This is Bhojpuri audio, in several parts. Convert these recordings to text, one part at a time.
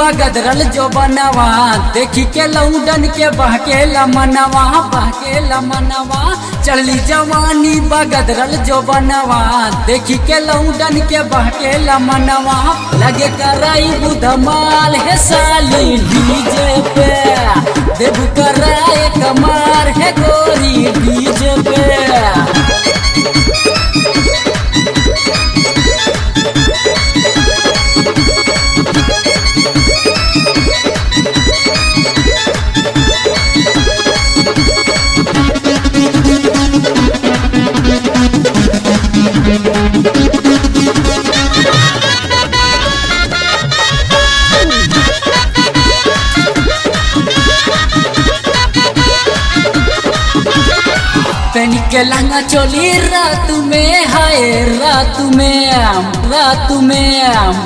बगदरल जो बनवा देखी के लौडन के बहकेला मनवा बहकेला मनवा चली जवानी बगदरल जो बनवा देखी के लौडन के बहकेला मनवा लगे कराई बुधमाल है साली डीजे पे देबू कराए कमार है गोरी डीजे पे पेनी के लहंगा चोली रात में हाय रात में रात में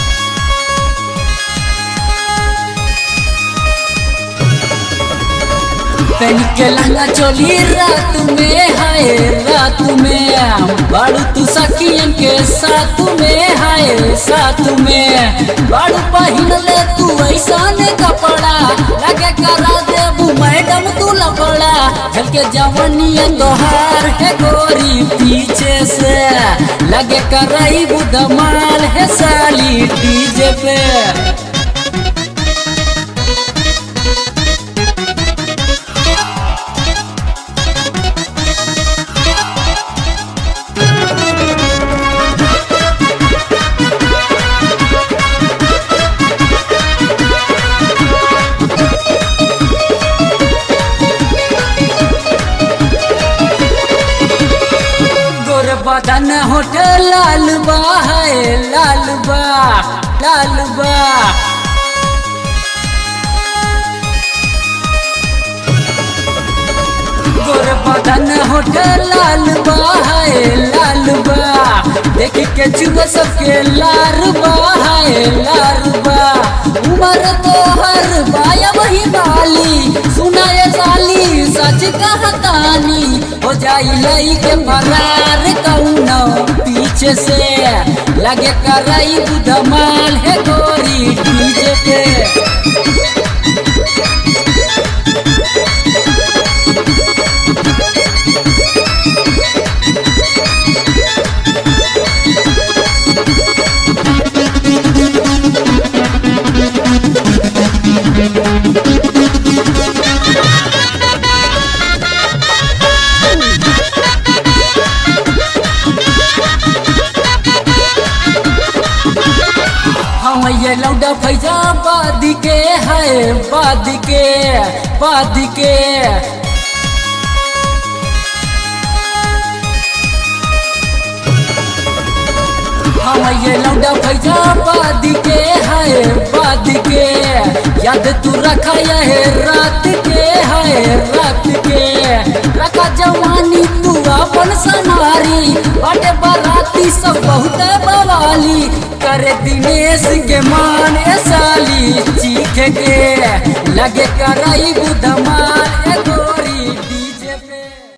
पेनी के लहंगा चोली रात में हाय रात में बाड़ू तू सखियन के साथ में हाय साथ में बाड़ू पहिन ले तू ऐसा ने कपड़ा लगे करा देबू मैडम तू लपड़ा झल के जवनिया तोहार है गोरी पीछे से लगे कराई बुधमाल है साली डीजे पे गोर बदन होटल लाल बा है लाल बा लाल बा गोर बदन होटल लाल बा है लाल बा देख के चुब सबके लार बा है लार बा उमर तो हर बाया वही बाली सुनाए साली सच कहतानी हो जाई लई के फरार कौनो पीछे से लगे करई बुधमाल है गोरी डीजे पे हम ये लौडा फैजा बाद के है बाद के बाद के हम ये लौडा फैजा बाद के है बाद के याद तू रखा है रात के है रात के रखा जवानी तू अपन सनारी बड़े बराती सब बहुत बवाली करे दिनेश के मान ए साली चीख के लगे करई बुधमान ए गोरी